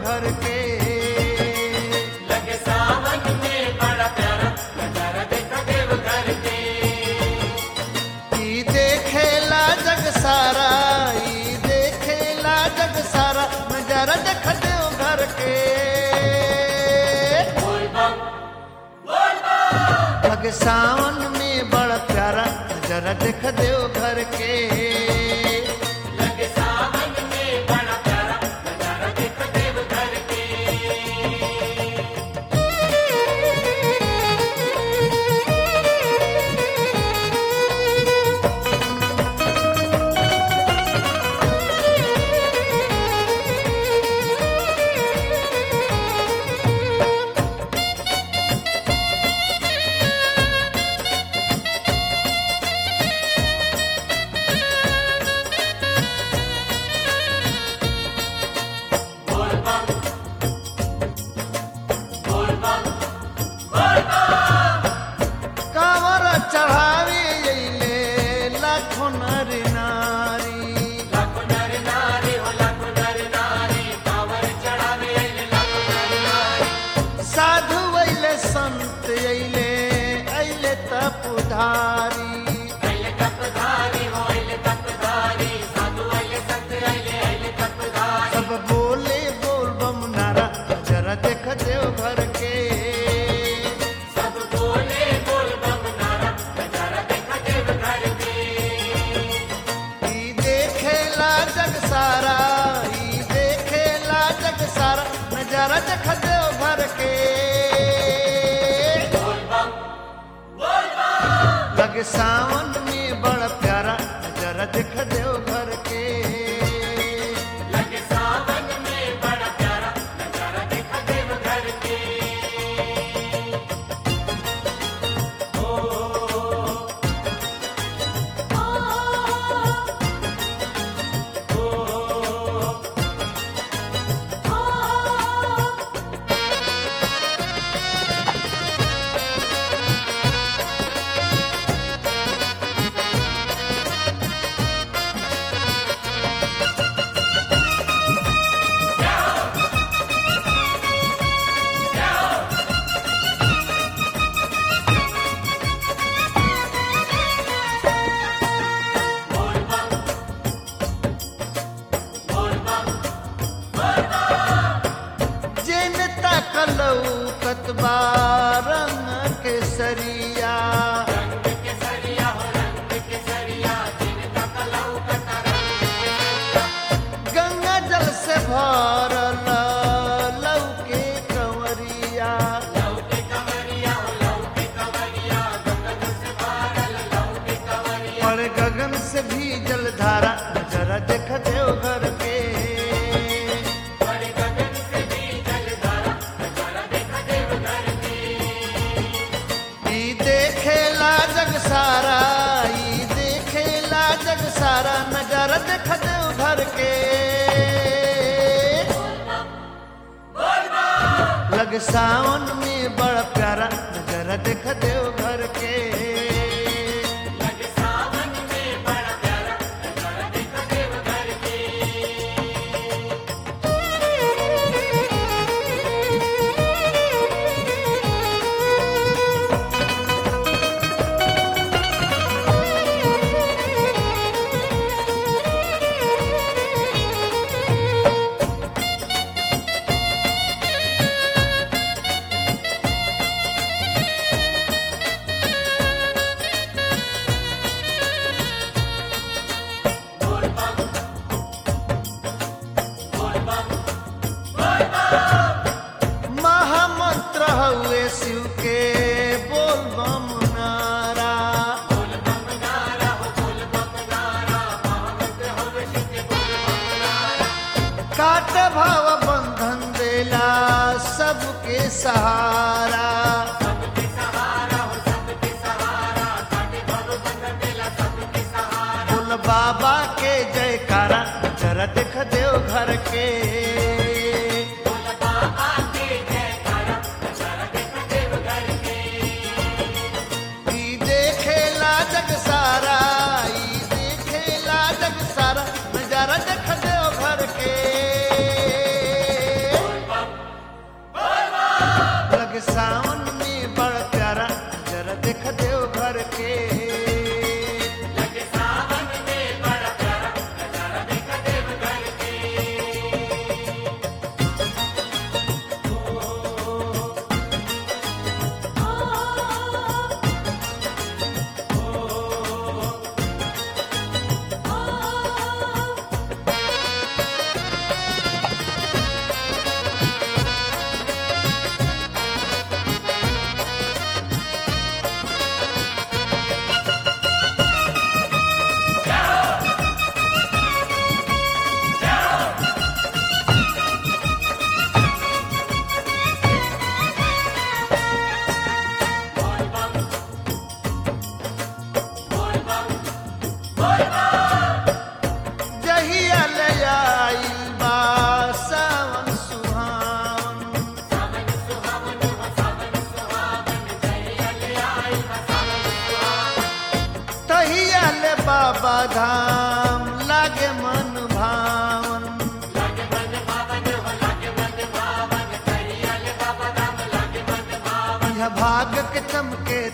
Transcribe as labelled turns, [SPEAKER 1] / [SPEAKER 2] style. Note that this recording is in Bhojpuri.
[SPEAKER 1] घर के
[SPEAKER 2] लगे सावन में बड़ा प्यारा नजारा देखा देव घर के
[SPEAKER 1] ई देखेला जग सारा ई देखेला जग सारा नजारा देख देव घर के
[SPEAKER 2] बोल बम बोल बम
[SPEAKER 1] लग सावन में बड़ा प्यारा नजारा देख देव घर के
[SPEAKER 2] लगे सावन में बड़ा प्यारा नजारा देखा देव घर के बोल बम बोल बम बोल बम
[SPEAKER 1] कांवर चढ़ावे अइले लाखों नर नारी
[SPEAKER 2] लाखों नर नारी हो लाखों नर नारी कांवर चढ़ावे अइले लाखों नर नारी
[SPEAKER 1] साधु अइले संत अइले अइले तपधारी
[SPEAKER 2] अइले तपधारी हो अइले तपधारी साधु अइले संत अइले अइले तपधारी
[SPEAKER 1] सब बोले बोल बम नारा जरा देख देव घर के
[SPEAKER 2] सब बोले बोल बम नारा नजारा देखा देव घर के
[SPEAKER 1] ई देखेला जग सारा ई देखेला जग सारा नजारा देख देव घर के
[SPEAKER 2] बोल बम बोल बम
[SPEAKER 1] लग सावन में बड़ा प्यारा नजारा देख देव घर के
[SPEAKER 2] लगे सावन में बड़ा प्यारा नजारा देखा देव घर के बोल बम बोल बम बोल बम
[SPEAKER 1] जेन तकलौ कतबा रंग के सरिया
[SPEAKER 2] रंग के सरिया हो रंग के सरिया जिनका कलाऊ कता रंग के सरिया
[SPEAKER 1] गंगा जल से भरल लौ के कंवरिया
[SPEAKER 2] लऊ के कवरिया हो लऊ के कवरिया गगन से पारल लऊ के कवरिया
[SPEAKER 1] पर गगन से भी जलधारा नजरा देख देव घर के
[SPEAKER 2] बड़े गगन से भी जलधारा नजारा देखा देव घर के
[SPEAKER 1] ई देखेला जग सारा ई देखेला जग सारा नजरा देख देव घर के
[SPEAKER 2] बोल बम
[SPEAKER 1] लग सावन में बड़ा प्यारा नजरा देख देव घर के
[SPEAKER 2] लगे सावन में बड़ा प्यारा नजारा देखा देव घर के बोल बम बोल बम बोल बम
[SPEAKER 1] महामंत्र हुए शिव के बोल बम नारा
[SPEAKER 2] बोल बम नारा हो बोल बम नारा महामंत्र हो शिव के बोल बम नारा
[SPEAKER 1] काट भाव बंधन देला सबके सहारा
[SPEAKER 2] सबके सहारा हो सबके सहारा काटे भव बंधन देला सबके सहारा
[SPEAKER 1] बोल बाबा के जयकारा जरा देख देव घर के
[SPEAKER 2] बोल बाबा के जयकारा नजारा देखा देव घर के
[SPEAKER 1] ई देखेला जग सारा ई देखेला जग सारा नजारा देख देव घर के
[SPEAKER 2] बोल
[SPEAKER 1] धाम लागे मन भावन
[SPEAKER 2] लागे मन भावन हो लागे मन भावन करिया ले बाबा धाम लागे मन भावन
[SPEAKER 1] यह भाग के चमके